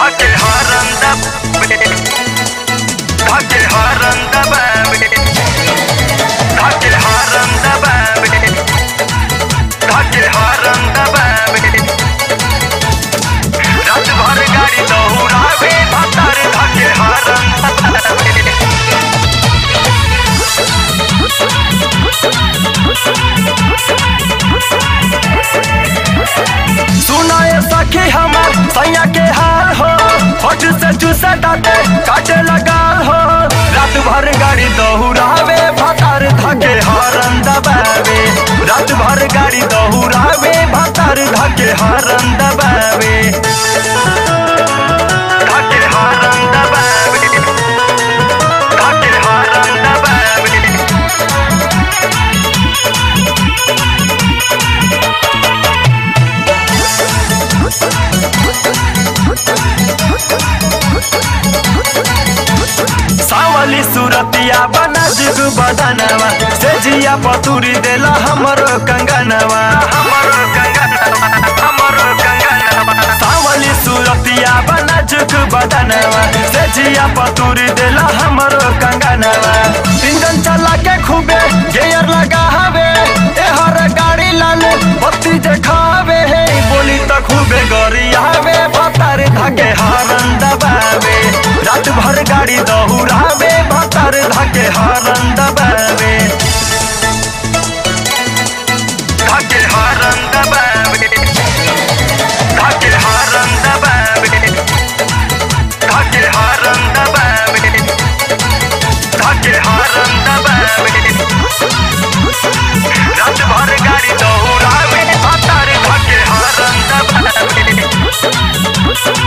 Hake haranda be Hake haranda be Hake haranda be Hake haranda be रात भर गाड़ी दौड़ावे भतार धके haranda be सुनाए सखी हमर सैया के हाल हो होठ से चूसे डाटे काटे लगा हो रात भर गाड़ी दौड़ावे भतार धके हरन दबावे रात भर गाड़ी दौड़ावे भतार धके हरन दबावे धके हरन दबावे धके हरन दबावे सावली सुरतिया बना जुग बदनवा से जिया पतुरी देला हमरो कंगनवा हमरो कंगनवा हमरो कंगनवा सावली सुरतिया बना जुग बदनवा से जिया पतुरी देला हमरो कंगनवा इंजन चला के खूबे गियर लगा हवे ए हर गाड़ी लाल बत्ती देखावे हे बोली त खूबे गरियावे भतार धके हरन दबावे रात भर गाड़ी दौड़ावे भतार धके हरन दबावे धके हरन दबावे धके हरन दबावे धके हरन दबावे धके हरन दबावे रात भर गाड़ी दौड़ावे भतार धके हरन दबावे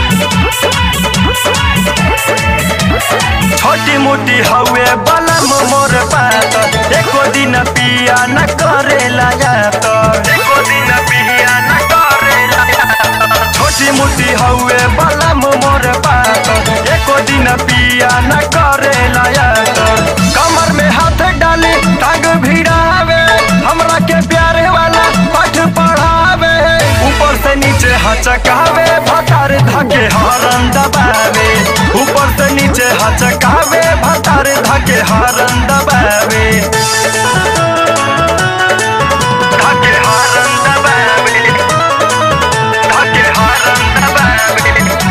छोटी मोटी हवे बलम मोर बात एको दिन पिया न करे लगात एको दिन पिया न करे लगात छोटी मोटी हवे बलम मोर बात एको दिन पिया न करे लगात कमर में हाथ डाले टांग भिड़ावे हमरा के प्यारे वाला पाठ पढ़ावे ऊपर से नीचे हचकावे भतार धके हरन दबावे ऊपर से नीचे हचकावे भतार धके हरन दबावे धके हरन दबावे धके हरन दबावे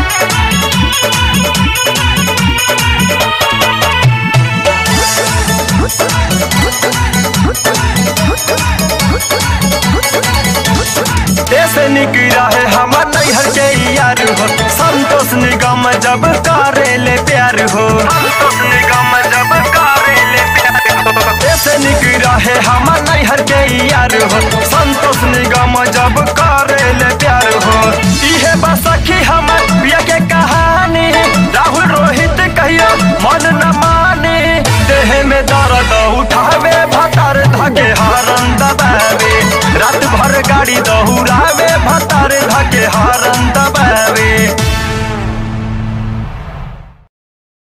ऐसे निकला है हमार नैहर के यार हो संतोष निगम जब करे ले प्यार हो संतोष निगम जब करे ले प्यार हो ऐसे निकला है हमार नैहर के यार हो संतोष निगम जब करे ले प्यार हो इहे बसखी हम